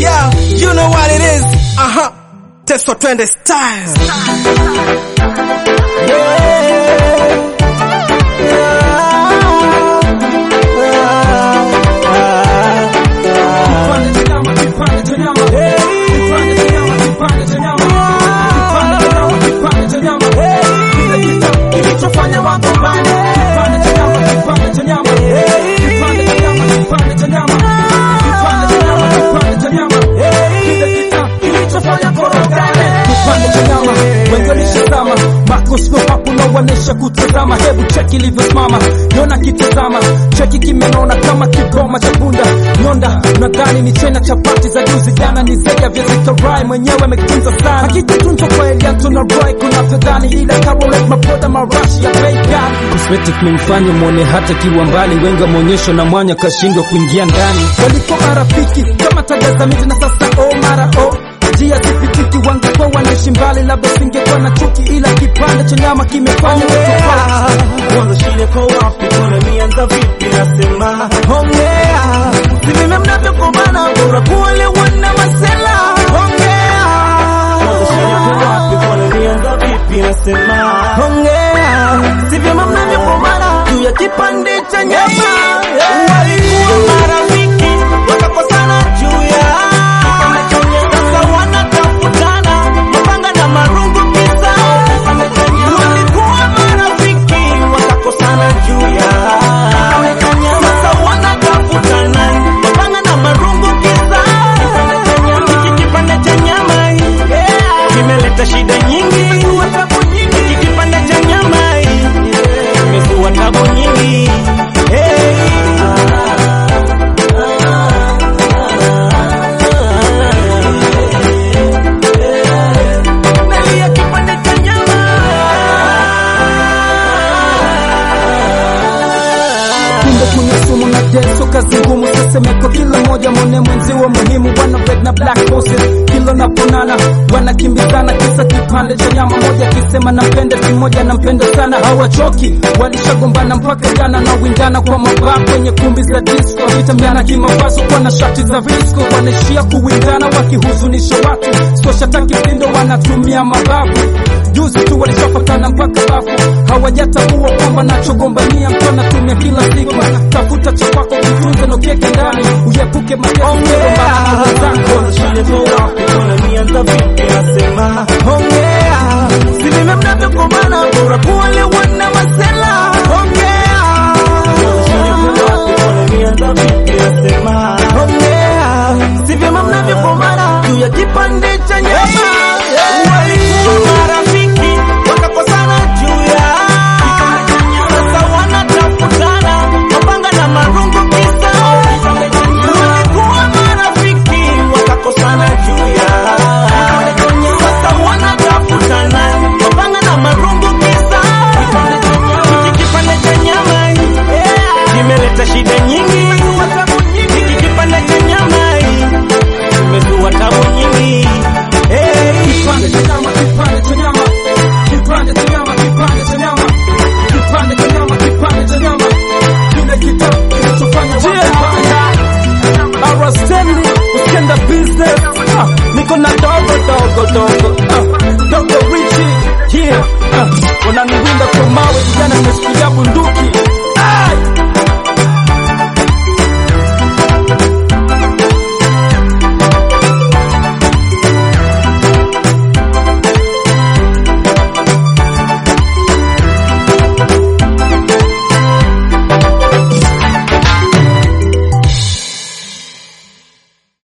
Yeah, you know what it is. Aha. Testo twende style. Wanesha kutazama, hebu cheki ilivyosimama, nyona kitazama, cheki kimenona kama kigoma cha punda nyonda. Nadhani ni chena chapati za juzi jana, ni zaidi ya viazi karai, mwenyewe amekitunza sana, hakijatunzwa kwa Eliato na Roy kunavyodhani, ila Carolet mapoda marashi ya bei gani. Cosmetic memfanya mwone hata kiwa mbali, wenga maonyesho na mwanya kashindwa kuingia ndani. Walikuwa marafiki kama taga za miti na sasa oh mara oh njia sipitiki, wangekuwa wanaishi mbali, labda singekuwa na chuki, ila kipande cha nyama kimefanya Mwanzo shida kwa wapi? Kuna mianza vipi? Nasema Ongea. si mimi mnavyokombana, bora kuolewa na masela. Mwanzo shida kwa wapi? Kuna mianza vipi? Nasema Ongea. si vyema mnavyokombana juu ya kipande cha nyama. Walikuwa marafiki wakakosana juu ya sasa wanatafutana mapanga na marungu kisa. Walikuwa marafiki wakakosana juu ya sasa wanatafutana mapanga na marungu kisa. Hiki kipande cha nyama kimeleta shida nyingi. Hiki kipande cha nyama kimezua tabu nyingi. Hey. Nalia kipande cha nyama. kumbe kunywa sumu na deso kazi ngumu sesemeko kila moja mwone mwenziwa muhimu wana red na black horses kilo na ponana wanakimbizana kisa kipande cha nyama moja akisema nampenda si moja nampenda sana hawachoki walishagombana mpaka jana na windana kwa mabaa kwenye kumbi za disco vitambiana kimavazo kwa na shati za visco wanaishia kuwindana wakihuzunisha watu soshataki pindo wanatumia mabavu juzi tu walishafatana mpaka bafu hawajatambua kwamba nachogombania mtu anatumia kila siku tafuta cha kwako kitunze nokeke ndani uyepuke matesogombana na wenzako Shida kwa wapi? Kuna mianza vipi? Nasema Ongea. si mimi mnavyokombana, bora kuolewa na masela. Shida kwa wapi? Kuna mianza vipi? Nasema Ongea. si vyema mnavyokombana juu ya kipande cha nyama. Walikuwa marafiki wakakosana juu ya sasa wanatafutana mapanga na marungu kisa. Walikuwa marafiki wakakosana juu ya sasa wanatafutana mapanga na marungu kisa. Hiki kipande cha nyama kimeleta shida nyingi. Hiki kipande cha nyama kimezua tabu nyingi. Hey. Kipande cha nyama, kipande cha nyama, kipande cha nyama, kipande cha nyama, kipande cha nyama, kipande cha nyama, kile kitabu kinachofanya watu wabaya. Ara Stanley, ukienda business, ah, niko na dogo dogo dogo, ah, dogo Richie, yeah, ah, wananiwinda kwa mawe, vijana nimeshikilia bunduki, ah,